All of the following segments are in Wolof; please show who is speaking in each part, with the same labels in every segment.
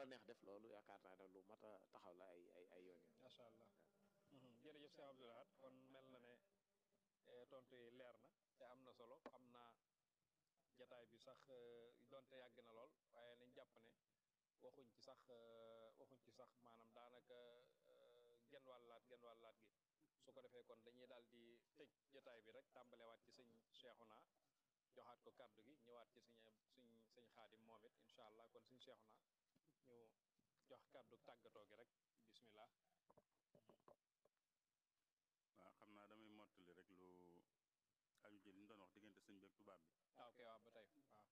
Speaker 1: la neex def loolu yaakaar naa ne lu mat a taxaw la ay ay ay yoon yoon
Speaker 2: macha allah jërëjëf Cheikh Abdou Lahad kon mel na ne tontu yi leer na te am na solo xam naa jataay bi sax donte yàgg na lool waaye nañ jàpp ne waxuñ ci sax waxuñ ci sax maanaam daanaka genn wàllaat genn wàllaat gi su ko defee kon dañuy daal di tëj jataay bi rek tàmbalewaat ci sëñ Cheikhouna joxaat ko kàddu gi ñëwaat ci suñ suñ sëñ xaadim moom it incha allah kon suñ Cheikhouna ñu jox kàddu tàggatoo gi rek bismillah
Speaker 3: waaw xam naa damay mottali rek lu aju ci li ñu doon wax diggante sëñ bi ak tubaab bi
Speaker 2: ah ok waaw ba tey waaw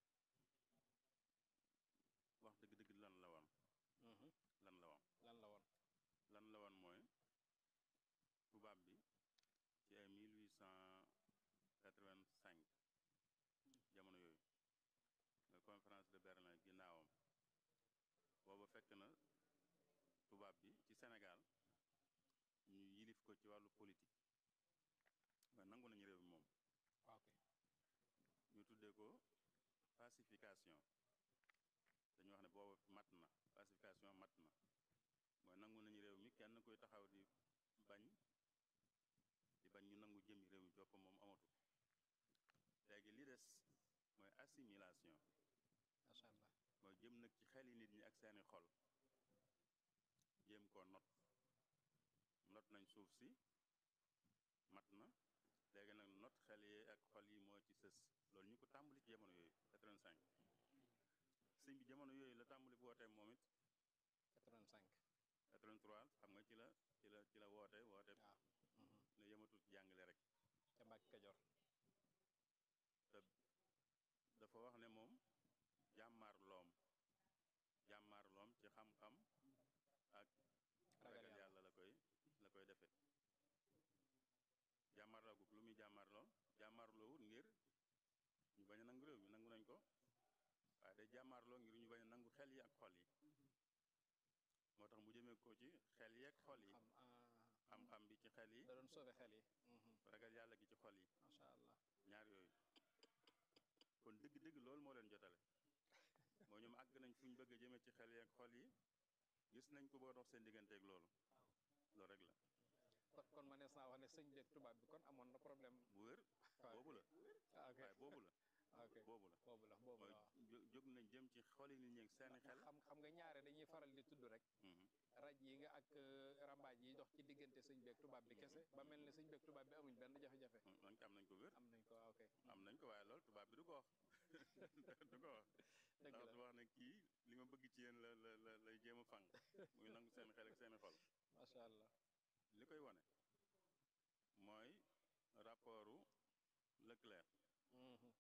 Speaker 3: wax dëgg-dëgg lan la woon lan la woon
Speaker 2: lan la woon
Speaker 3: lan la woon mooy tubaab bi ci ay 1885 jamono yooyu nga conférence de Berlin ginnaawam booba fekk na tubaab bi ci Sénégal ñu yilif ko ci wàllu politique waaye nangu nañu réew mi moom
Speaker 2: ok
Speaker 3: ñu tuddee ko pacification dañu wax ne booba mat na pacification mat na mooy nangu nañu réew mi kenn koy taxaw di bañ di bañ ñu nangu jëmi réew mi joppa moom amatu léegi li des mooy assimilation
Speaker 2: macha allah
Speaker 3: mooy jëm nag ci xeli nit ñi ak seeni xol jéem koo not not nañ suuf si mat na léegi nag not xel yi ak xol yi moo ci sës loolu ñu ko tàmbali ci jamono yooyu 85 sëñ bi jamono yooyu la tàmbali bu wootee moom it
Speaker 2: 85
Speaker 3: 83 xam nga ci la ci la ci la woote woote
Speaker 2: waaw
Speaker 3: ne yëmatul ci jàngale rek
Speaker 2: ca Mbàkke Kajoor
Speaker 3: te dafa wax ne moom jàmmaar loom jàmmaar loom ci xam-xam ak
Speaker 2: Ragal
Speaker 3: ragal
Speaker 2: yàlla.
Speaker 3: yàlla la koy la koy defe jàmmaarloo gu lu muy jàmmaarloo jàmmaarloo wut ngir ñu bañ a nangu réew mi nangu nañ ko waaye day jàmmaarloo ngir ñu bañ a nangu xel yi ak xol yi moo tax mu jëmee ko ci xel yi ak xol yi
Speaker 2: xam ah
Speaker 3: xam-xam bi ci xel yi
Speaker 2: da doon sauver xel yi
Speaker 3: ragal yàlla gi ci xol yi
Speaker 2: macha allah
Speaker 3: ñaar yooyu kon dëgg-dëgg loolu moo leen jotale moo ñoom àgg nañ fu ñu bëgg a jëme ci xel yi ak xol yi gis nañ ko boo dox seen digganteeg loolu loolu rek la
Speaker 2: kon kon ma nees naa wax ne sëñ beeg tubaab bi kon amoon na problème
Speaker 3: bu wér
Speaker 2: waaw
Speaker 3: boobu la
Speaker 2: ah ok
Speaker 3: waaye boobu la
Speaker 2: ok
Speaker 3: boobu la
Speaker 2: boobu la boobu
Speaker 3: mooy
Speaker 2: la waaw
Speaker 3: jó- jóg nañ jëm ci xoli nit ñi ak seeni xel
Speaker 2: xam xam nga ñaare dañuy faral di tudd rek
Speaker 3: Mhm.
Speaker 2: raj yi nga ak euh, rambaaj yi dox ci diggante sëñ beeg tubaab bi kese ba mel ne sëñ beeg tubaab bi amuñ benn jafe-jafe
Speaker 3: Mm, man am nañ ko wér
Speaker 2: am nañ ko waaw ok
Speaker 3: am nañ ko waaye loolu tubaab bi du ko wax du ko wax
Speaker 2: dëgg
Speaker 3: ndax
Speaker 2: la
Speaker 3: du wax ne kii li ma bëgg ci yéen la la la lay jéem a fang muy nangu seen xel ak seeni xol
Speaker 2: macha allah
Speaker 3: li koy wane mooy rapportu Leclerc
Speaker 2: Mhm.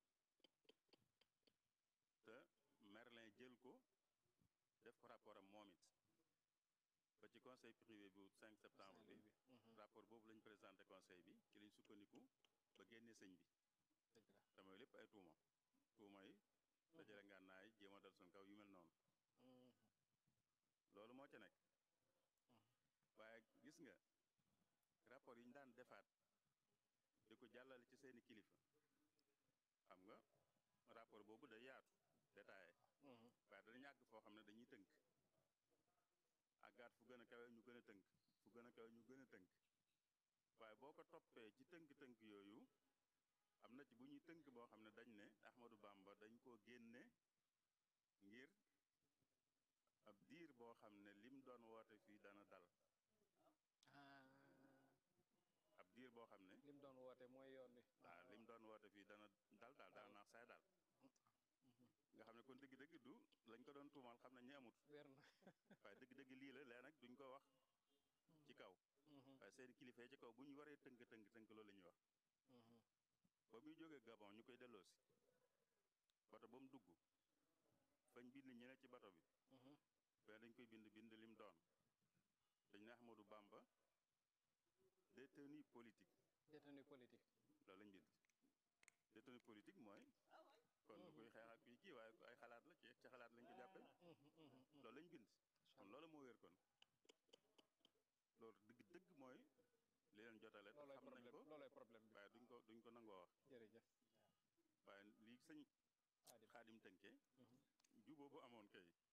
Speaker 3: te Merlin jël ko def ko rapport am moom it ba ci conseil privé bu 5 septembre bi
Speaker 2: Mhm.
Speaker 3: rapport boobu lañ présenté conseil bi ci lañ sukkandiku ba génne sëñ bi
Speaker 2: dëgg la
Speaker 3: te mooy lépp ay tuuma tuuma yi dajale ngànnaay jéem a dal suñ kaw yu mel noonu
Speaker 2: Mhm.
Speaker 3: loolu moo ca nekk waaye gis nga rapport yi ñu daan defaat di ko jàllale ci seeni kilifa xam nga rapport boobu day yaatu détaillé
Speaker 2: Mhm.
Speaker 3: waaye danañu àgg foo xam ne dañuy tënk àggaat fu gën a kawe ñu gën a tënk fu gën a kawe ñu gën a tënk waaye boo ko toppee ci tënk-tënk yooyu am na ci bu ñuy tënk boo xam ne dañ ne Ahmadou Bamba dañ koo génne ngir ab diir boo xam ne lim doon woote fii dana dal
Speaker 2: ah
Speaker 3: ab diir boo xam ne
Speaker 2: lim doon woote mooy yoon wi
Speaker 3: waaw lim doon woote fii dana dal daal dana naax saay daal nga xam ne kon dëgg-dëgg du lañ ko doon tuumaal xam ne ñi amut
Speaker 2: wér na
Speaker 3: waaye dëgg-dëgg lii la lee nag duñ ko wax ci kaw
Speaker 2: Mhm.
Speaker 3: waaye seen kilifa yi ci kaw bu ñu waree tënk tënk tënk loolu la ñuy wax
Speaker 2: Mhm.
Speaker 3: ba muy jógee Gabon ñu koy delloosi bato ba mu dugg fañ bind ñi ne ci bato bi
Speaker 2: Mhm.
Speaker 3: mais dañ koy bind bind lim doon dañ ne Ahmadou Bamba détenu politique
Speaker 2: détenu politique
Speaker 3: loolu lañ bind détenu politique mooy kon du koy xeex ak kuy kii waaye ay xalaat la ci ci xalaat lañ ko jàppee
Speaker 2: Mhm. Mhm. Mhm.
Speaker 3: loolu lañ bind kon loolu moo wér kon loolu dëgg dëgg mooy li leen jotale te
Speaker 2: loolooy
Speaker 3: xam nañ
Speaker 2: problème
Speaker 3: ko
Speaker 2: loolooy problème bi
Speaker 3: waaye duñ ko duñ ko nangoo wax
Speaker 2: jërëjëf
Speaker 3: waaye lii sëñ
Speaker 2: Xaadim
Speaker 3: xaadim tënkee
Speaker 2: Mhm.
Speaker 3: juboo bu amoon kay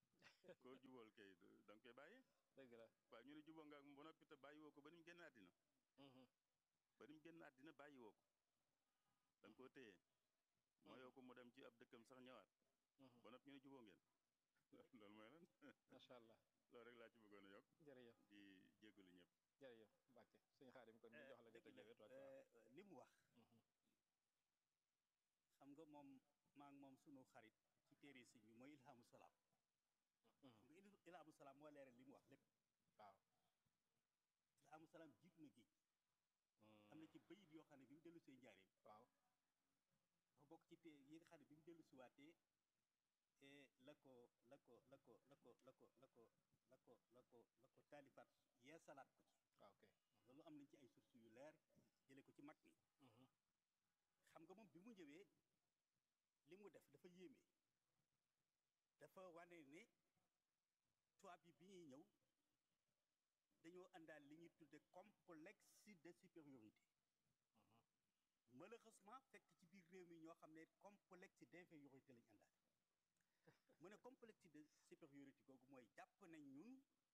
Speaker 3: koo jubóol kay du- da nga koy bàyyi
Speaker 2: dëgg la
Speaker 3: waaw ñu ne jubóo nga ak moom ba noppi te bàyyi woo ko ba ni mu génn àddina
Speaker 2: Mhm.
Speaker 3: ba ni mu génn àddina bàyyi woo ko da nga koo téye moo yow ko mu dem ci ab dëkkam sax ñëwaat
Speaker 2: Mhm.
Speaker 3: ba noppi ñu ne jubóo ngeen loolu mooy lan
Speaker 2: macha allah
Speaker 3: loolu rek laa ci bëggoon a yokk
Speaker 2: jërëjëf
Speaker 3: di jégalu ñëpp
Speaker 2: jërëjëf Mbacke suñu xaadim kon ñu jox la nga
Speaker 4: dëgg la
Speaker 2: tëjee wet waaw
Speaker 4: euh, li mu wax
Speaker 2: Mhm.
Speaker 4: xam nga moom maa ngi moom sunu xarit ci téere sëñ bi mooy ilhamu salaam
Speaker 2: Mhm.
Speaker 4: xam nga il- ilhamu salaam moo leeral li mu wax lépp
Speaker 2: waaw
Speaker 4: ilhamu salaam jiitu na géej am na ci bayit yoo xam ne bi mu dellu see njaareem
Speaker 2: waaw
Speaker 4: dafa bokk ci té yi nga xam ne bi mu dellu si waatee eh, la ko la ko la ko la ko la ko la ko la ko la ko la ko taalifaat yee salaat ko ci
Speaker 2: waaw ok
Speaker 4: loolu am nañ ci ay sources yu leer jële ko ci mag mi
Speaker 2: Mhm.
Speaker 4: xam nga moom bi mu ñëwee li mu def dafa yéeme dafa wane ne tubaab yi bi ñuy ñëw dañoo àndaal li ñuy tudde complexe de supériorité malheureusement fekk ci biir réew mi ñoo xam ne complexe d'infériorité lañu àndaale mu ne complexe de supériorité googu mooy jàpp nañ ñun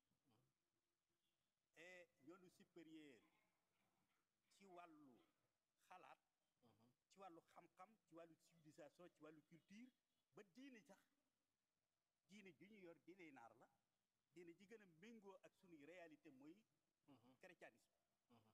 Speaker 4: et ñoonu supérieur ci wàllu xalaat
Speaker 2: Mhm.
Speaker 4: ci wàllu xam-xam ci wàllu civilisation ci wàllu culture ba diine sax diine ju ñu yor diine naar la diine ji gën a méngoo ak sunuy réalité mooy
Speaker 2: Mhm.
Speaker 4: chrétianisme
Speaker 2: Mhm.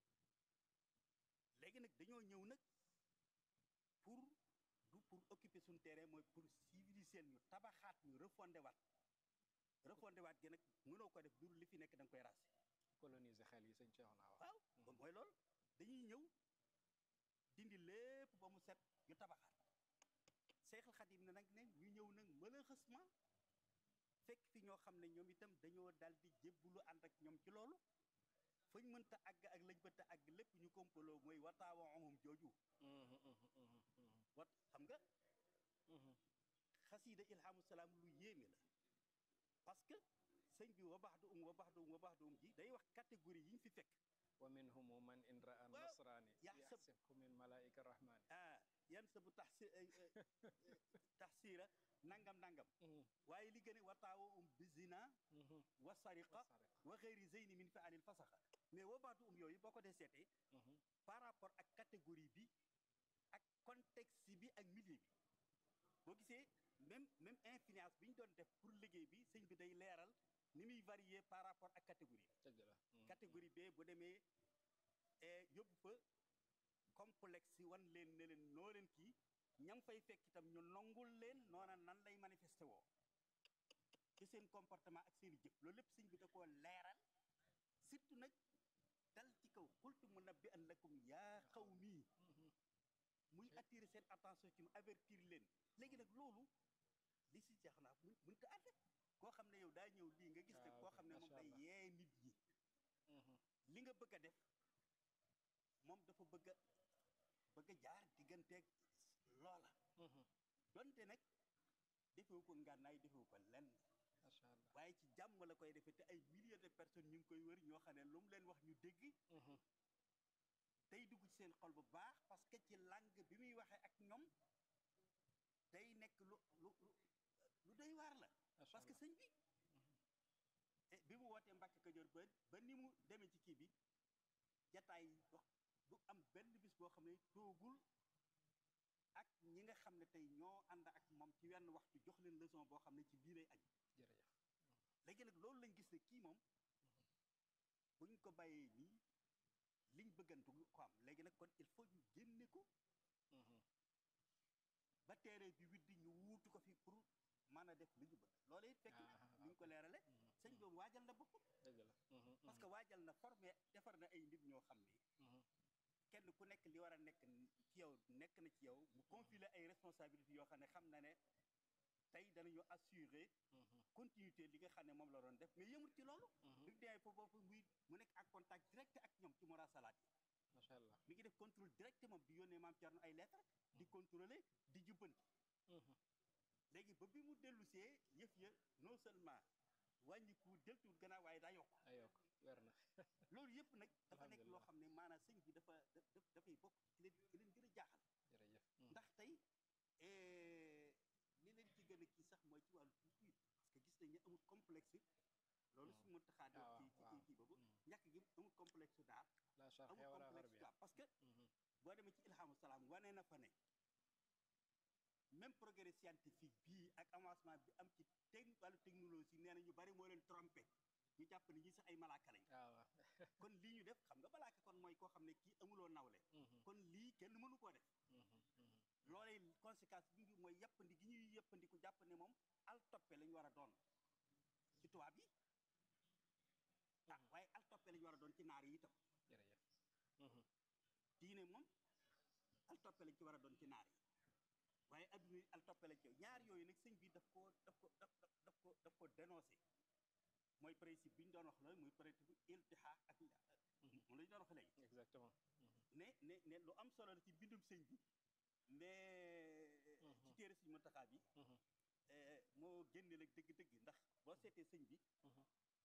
Speaker 4: léegi nag dañoo ñëw nag pour du pour occuper suñu terrain mooy pour civiliser ñu tabaxaat ñu refondé waat refondé waat gi nag mënoo ko def dul li fi nekk da nga koy raser
Speaker 2: coloniser xel yi sëñ Cheikh naa wax
Speaker 4: waaw kon mooy loolu dañuy ñëw dindi lépp ba mu set ñu tabaxaat Seexul Xadim ne nag ne ñu ñëw nag malheureusement fekk fi ñoo xam ne ñoom itam dañoo dal di jébbulu ànd ak ñoom ci loolu fañ mënta àgg ak lañ mënta àgg lépp ñu kompaloo mooy wataawa omum jooju
Speaker 2: Mhm. Mhm. Mhm. Mhm.
Speaker 4: wat xam nga
Speaker 2: Mhm.
Speaker 4: xasiida ilhamu salaam lu yéeme la parce que sëñ bi wa baxdu um wa baxdu um wa baxdu um ji day wax catégorie yi ñu fi fekk
Speaker 2: wa minhum man in ra'a
Speaker 4: Waaw.
Speaker 2: nasrani
Speaker 4: Yaxsab-
Speaker 2: yaxsibhu min malaika rahmani
Speaker 4: ah yan sa bu tax taxsiira nangam nangam
Speaker 2: Mhm.
Speaker 4: waaye li gën a wataawa um bizina
Speaker 2: Mhm.
Speaker 4: wa sariqa
Speaker 2: Wasariqa.
Speaker 4: wa xëyri zeyni min fi alil fasaxa mais wa baxdu um yooyu boo ko dee seetee
Speaker 2: Mhm.
Speaker 4: par rapport ak catégorie bi ak contexte bi ak milieu bi boo gisee même même influence bi ñu doon def pour liggéey bi sëñ bi day leeral ni muy varier par rapport ak catégorie bi
Speaker 2: dëgg la Mhm.
Speaker 4: catégorie B bu demee eh, yóbbu fa complexe wan leen ne leen noo leen kii ñam fay fekk itam ñu nongul leen noona nan lay manifesté woo ci seen comportement ak seen i jëf loolu lépp sëñ bi da koo leeral surtout nag dal ci kaw xultu mu nabbi an lakum yaa xaw mii
Speaker 2: Mhm.
Speaker 4: muy attirer seen attention ci mu avertir leen léegi nag loolu li si jeex naa mun mënta ànd koo xam ne yow daa ñëw lii nga gis ne
Speaker 2: Ah,
Speaker 4: koo
Speaker 2: ok,
Speaker 4: xam ne moom
Speaker 2: macha
Speaker 4: day
Speaker 2: Allah.
Speaker 4: yee nit ñi
Speaker 2: Mhm.
Speaker 4: li nga bëgg a def moom dafa bëgg a bëgg a jaar digganteeg loola
Speaker 2: Mhm.
Speaker 4: donte nag defewu ko ngànnaay defewu ko lenn
Speaker 2: macha allah
Speaker 4: waaye ci jàmm la koy defee te ay milliers de personnes ñu ngi koy wër ñoo xam ne lu mu leen wax ñu dégg
Speaker 2: Mhm.
Speaker 4: day dugg ci seen xol bu baax parce que ci langue bi muy waxee ak ñoom day nekk lu lu lu lu doy waar la
Speaker 2: macha
Speaker 4: parce que
Speaker 2: allah
Speaker 4: sëñ bi eh, bi mu wootee Mbàkke Kajoor ba ba ni mu demee ci kii bi jataay wax du am benn bis boo xam ne toogul ak ñi nga xam ne tey ñoo ànd ak moom ci wenn waxtu jox leen leçon boo xam ne ci lii lay aju
Speaker 2: jërëjëf
Speaker 4: léegi nag loolu lañ gis ne kii moom buñ ko bàyyee nii liñ bëggantu ko am léegi nag kon il faut ñu génne ko
Speaker 2: Mhm.
Speaker 4: ba teere bi widdi ñu wuutu ko fi pour mën a def li ñu bëgg loolu it fekk na
Speaker 2: Ah,
Speaker 4: ni ñu ko leerale
Speaker 2: Mhm.
Speaker 4: sëñ boobu waajal na boppam
Speaker 2: dëgg la Mhm.
Speaker 4: parce que waajal na formé defar na ay nit ñoo xam ne
Speaker 2: Mhm.
Speaker 4: kenn ku nekk li war a nekk ci yow nekk na ci yow mu confiler ay responsabilités yoo xam ne xam na ne tey danañu assurer
Speaker 2: Mhm.
Speaker 4: continuité li nga xam ne moom la doon def mais yëmul ci loolu
Speaker 2: Mhm.
Speaker 4: bi mu demee foofu foofu muy mu nekk en contact direct ak ñoom ci murasalaat yi
Speaker 2: macha allah
Speaker 4: mi ngi def contrôle direct moom di yónnee maam Thierno ay lettre di contrôler di jubbanti
Speaker 2: Mhm.
Speaker 4: léegi ba bi mu dellusee yëf ya non seulement wàññiku deltuwul gannaaw waaye daa yokk
Speaker 2: ay yokk weer na
Speaker 4: loolu yëpp nag dafa nekk loo
Speaker 2: Alhamdulillah.
Speaker 4: xam ne maanaam sëñ bi dafa daf daf- dafay bokk ci leen ci leen gën a jaaxal
Speaker 2: jërëjëf Mhm.
Speaker 4: ndax tey eh, li leen ci gën a kii sax mooy ci wàllu culture parce que gis nañu amul complexe loolu su ma taxaa
Speaker 2: Ah,
Speaker 4: ci ci
Speaker 2: waaw,
Speaker 4: kii kii boobu
Speaker 2: Mhm.
Speaker 4: ñàkk gi amul complexe daal
Speaker 2: la sharqiyya
Speaker 4: amul
Speaker 2: wala
Speaker 4: complexe
Speaker 2: gharbiya
Speaker 4: daal parce que
Speaker 2: Mhm.
Speaker 4: boo demee ci ilhamu salaam wane na fa ne même progrès scientifique bii ak avancement bi am ci teg wàllu technologie nee na ñu bari moo leen trompé ñu jàpp ne ñi sax ay malaaka lañ
Speaker 2: ah waaw
Speaker 4: kon lii ñu def xam nga malaaka kon mooy koo xam ne kii amuloo nawle
Speaker 2: Mhm.
Speaker 4: kon lii kenn mënu koo def
Speaker 2: Mhm. Mhm.
Speaker 4: loolee conséquence bi ngi mooy yàppandi gi ñuy yàppandiku jàpp ne moom al toppe lañu war a doon ci tubaab yi ah
Speaker 2: Mhm.
Speaker 4: waaye al toppe lañu war a doon ci naar yi itam
Speaker 2: jërëjëf Mhm.
Speaker 4: diine moom al toppe lañ ci war a doon ci naar yi waaye adduna yi al toppe lañ ci ñaar yooyu nag sëñ bi daf ko daf ko daf daf daf ko daf ko dénoncé mooy principe bi ñu doon wax loolu muy principe iltihaq ak moom la ñu doon wax léegi
Speaker 2: exactement
Speaker 4: ne ne ne lu am solo la ci bindum sëñ bi mais
Speaker 2: Mhm.
Speaker 4: ci téere sëñ Muntaxa bi
Speaker 2: Mhm.
Speaker 4: eh, moo génne nag dëgg-dëgg ndax boo seetee sëñ bi
Speaker 2: Mhm.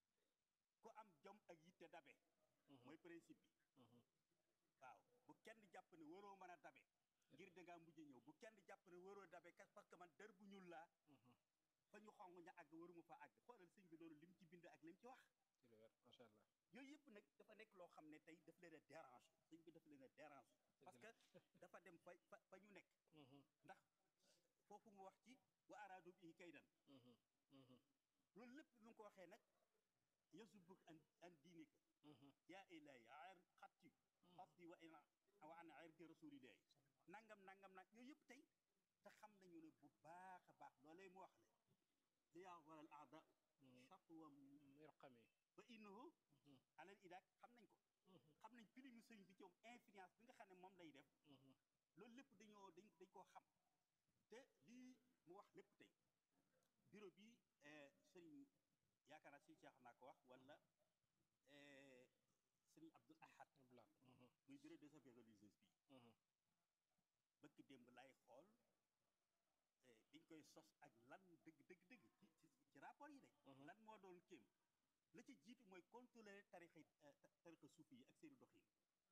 Speaker 4: ku am jom ak yitte dabe
Speaker 2: Mhm.
Speaker 4: mooy principe bi
Speaker 2: Mhm.
Speaker 4: waaw bu kenn jàpp ne waroo mën a dabe ngir da ngaa mujj ñëw bu kenn jàpp ne waroo dabe kas parce que man dër bu ñuul laa
Speaker 2: Mhm.
Speaker 4: fa ñu xong ña àgg waruma fa àgg xoolal sëñ bi loolu lim ci bind ak lim ci wax
Speaker 2: ci lu wér macha allah
Speaker 4: yooyu yëpp nag dafa nekk loo xam ne tey daf leen a déranger sëñ bi daf leen a déranger parce que dafa dem fa fa fa ñu nekk
Speaker 2: Mhm.
Speaker 4: ndax foofu mu wax ci wa araadu bihi kaydan
Speaker 2: Mhm. Mhm.
Speaker 4: loolu lépp bi mu ko waxee nag yasubuk an an diinika
Speaker 2: Mhm.
Speaker 4: yaa ilahi ar xatti xatti wa ina wa an irdi rasulillahi nangam nangam nag yooyu yëpp tey te xam nañu ne bu baax a baax loolee mu wax le li yaa waral aada
Speaker 2: Mhm.
Speaker 4: chatwa
Speaker 2: mirqami
Speaker 4: ba innahu
Speaker 2: Mhm.
Speaker 4: alal idaak xam nañ ko
Speaker 2: Mhm.
Speaker 4: xam nañ pilimu sëñ bi ci moom influence bi nga xam ne moom lay def
Speaker 2: Mhm.
Speaker 4: loolu lépp dañoo dañ dañ koo xam te lii mu wax lépp tey bureau bi eh, sëriñ yaakaar naa si Cheikh naa ko wax wala eh, sëriñ Abdul Ahad
Speaker 2: Abdullah. Mhm.
Speaker 4: muy bureau des affaires religieuses bi
Speaker 2: Mhm.
Speaker 4: bëkk démb lay xool eh, biñ koy sos ak lan dëgg dëgg dëgg ci ci ci rapport yi de
Speaker 2: Mhm.
Speaker 4: lan moo doon kéem la ci jiitu mooy contrôler tarixa eh, ta- tarixa suufi yi ak seeni doxin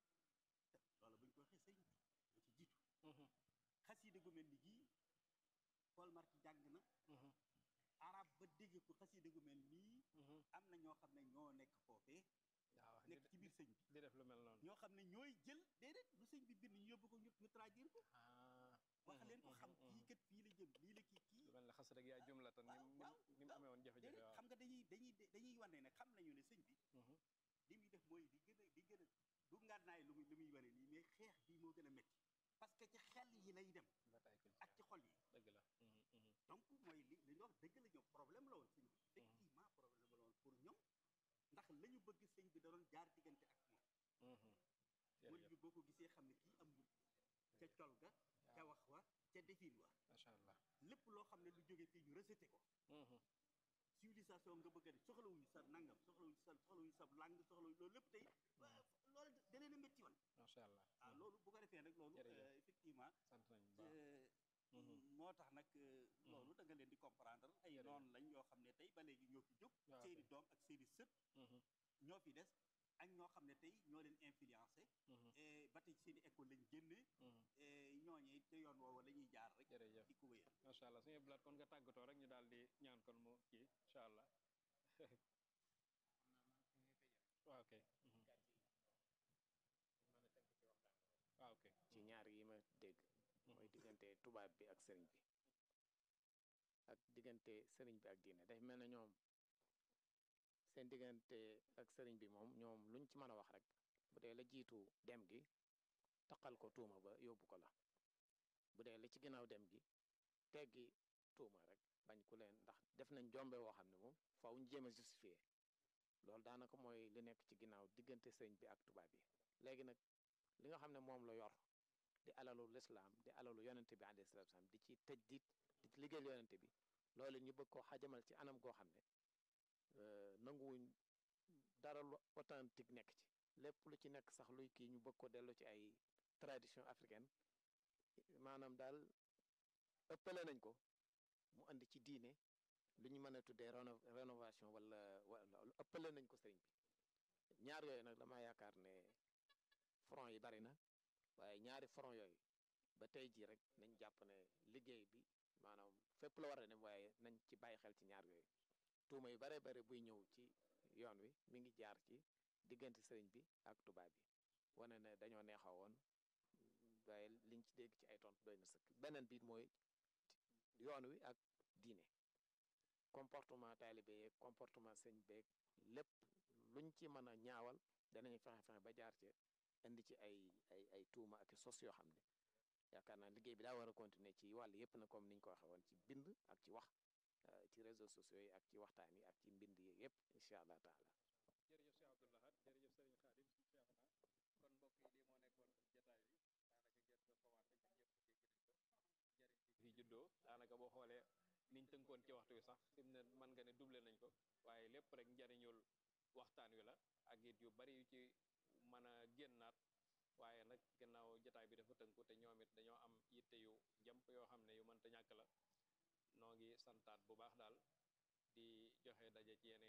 Speaker 4: loolu buñ ko waxee sëriñ bi la ci jiitu
Speaker 2: Mhm.
Speaker 4: xasida gu mel ni gii Paul Marty jàng na
Speaker 2: Mhm.
Speaker 4: arab ba dégg ko xasida gu mel nii
Speaker 2: Mhm.
Speaker 4: am na ñoo xam ne ñoo nekk foofee
Speaker 2: waaw
Speaker 4: nekk
Speaker 2: di
Speaker 4: ci biir sëñ bi
Speaker 2: di def lu mel noonu
Speaker 4: ñoo xam ne ñooy jël déedéet lu sëñ bi bind ñu yóbbu ko ñu ñu traduire ko
Speaker 2: ah
Speaker 4: wax leen ko
Speaker 2: Mhm.
Speaker 4: xam
Speaker 2: Mhm.
Speaker 4: kii kat fii la jëm lii la kii kii
Speaker 2: lu mel ne xas rek yaa jumlatan
Speaker 4: waaw,
Speaker 2: ni mu
Speaker 4: waaw,
Speaker 2: ni mu amee woon jafe-jafe
Speaker 4: déedéet
Speaker 2: waaw
Speaker 4: xam nga dañuy dañuy dañuy wane ne xam nañu ne sëñ bi
Speaker 2: Mhm.
Speaker 4: li muy def mooy di gën a di gën a du ngànnaay lu muy lu muy wane nii mais xeex bii moo gën a métti parce que ci xel yi lay dem
Speaker 2: bataille culturelle
Speaker 4: ak ci xol yi
Speaker 2: dëgg la Mhm. Mhm.
Speaker 4: donc mooy li li ñu wax dëgg la ñoom problème la woon sëñ bi effectivement problème la woon pour ñoom ndax la ñu bëgg sëñ bi da doon jaar diggante ak moom
Speaker 2: Mhm.
Speaker 4: murid
Speaker 2: jërëjëf
Speaker 4: bi boo ko gisee xam ne kii am murid ca col ga ca wax wa ca defin wa
Speaker 2: macha allah
Speaker 4: lépp loo xam ne lu jóge fii ñu rejeté ko
Speaker 2: Mhm.
Speaker 4: civilisation nga bëgg a def soxlawuñu sa nangam soxlawuñu sa soxlawuñu sa langue soxlawuñu loolu lépp tey wa- loolu da leen a métti woon
Speaker 2: macha allah
Speaker 4: ah
Speaker 2: Mhm.
Speaker 4: loolu bu ko defee nag loolu
Speaker 2: Jërëjëf.
Speaker 4: euh, effectivement
Speaker 2: sant nañu bu baax
Speaker 4: euh,
Speaker 2: Mhm.
Speaker 4: moo tax nag euh, loolu da nga leen di comprendre ay
Speaker 2: Jërëjëf.
Speaker 4: noonu lañ yoo xam ne tey ba léegi ñoo fi jóg
Speaker 2: waaw
Speaker 4: seeni
Speaker 2: kay.
Speaker 4: doom ak seeni sët
Speaker 2: Mhm.
Speaker 4: ñoo fi des ak ñoo xam ne tey ñoo leen influencé
Speaker 2: Mhm.
Speaker 4: et ba tey seeni école lañ génnee
Speaker 2: Mhm.
Speaker 4: et ñooñee te yoon woowu la ñuy jaar rek
Speaker 2: jërëjëf
Speaker 4: di ko wéyal
Speaker 2: macha allah suñu blaat kon nga tàggatoo rek ñu daal di ñaan kon mu kii incha allah waaw ok Mhm. waaw ok
Speaker 1: ci ñaar yi ma dégg mooy diggante tubaab bi ak sëriñ bi ak diggante sëriñ bi ak diine day mel ne ñoom seen diggante ak sëriñ bi moom ñoom luñ ci mën a wax rek bu dee la jiitu dem gi taqal ko tuuma ba yóbbu ko la bu dee li ci ginnaaw dem gi teggi tuuma rek bañ ku leen ndax def nañ jombe woo xam ne moom faaw ñu jéem a justifier loolu daanaka mooy li nekk ci ginnaaw diggante sëriñ bi ak tubaab yi léegi nag li nga xam ne moom la yor di alalu lislaam di alalu yonente bi alayhi salaatu salaam di ci tëj di di ci liggéeyal yonente bi loolu ñu bëgg koo xajamal ci anam goo xam ne euh, nanguwuñ dara lu authentique nekk ci lépp lu ci nekk sax luy kii ñu bëgg ko dellu ci ay tradition africaine maanaam daal ëppale nañ ko mu andi ci diine lu ñu mën a tuddee réno- rénovation wala wala ëppale nañ ko sëriñ bi ñaar yooyu nag dama yaakaar ne front yi bari na waaye ñaari front yooyu ba tey jii rek nañ jàpp ne liggéey bi maanaam fépp la war a dem waaye nañ ci bàyyi xel ci ñaar yooyu tuuma yu bare bare buy ñëw ci yoon wi mi ngi jaar ci diggante sëriñ bi ak tubaab bi wane ne dañoo neexoo woon waaye liñ ci dégg ci ay tontu doy na sëkk beneen biit mooy yoon wi ak diine comportement taalibe yeeg comportement sëñ beeg lépp luñ ci mën a ñaawal danañu fexe fexe ba jaar ci indi ci ay ay ay tuuma ak sos yoo xam ne yaakaar naa liggéey bi daa war a continuer ci wàll yépp na comme niñ ko waxee woon ci bind ak ci wax ci réseaux sociaux yi ak ci waxtaan yi ak ci mbind yi yépp incha allah taala
Speaker 2: jërëjëf Cheikh Abdou Lahad jërëjëf Serigne Khadim si Cheikh kon mbokk yi lii moo nekkoon jataay bi daanaka jot na commencé ñëpp dégg nañ ko njëriñ fi juddoo daanaka boo xoolee niñ tënkoon ci waxtu wi sax fi mu ne mën nga ne doublé nañ ko waaye lépp rek njariñul waxtaan wi la ak it yu bari yu ci mën a génnaat waaye nag gannaaw jataay bi dafa tënku te ñoom it dañoo am yitte yu jàmp yoo xam ne yu mënta ñàkk la noo ngi santaat bu baax daal di joxe daje ci yeneen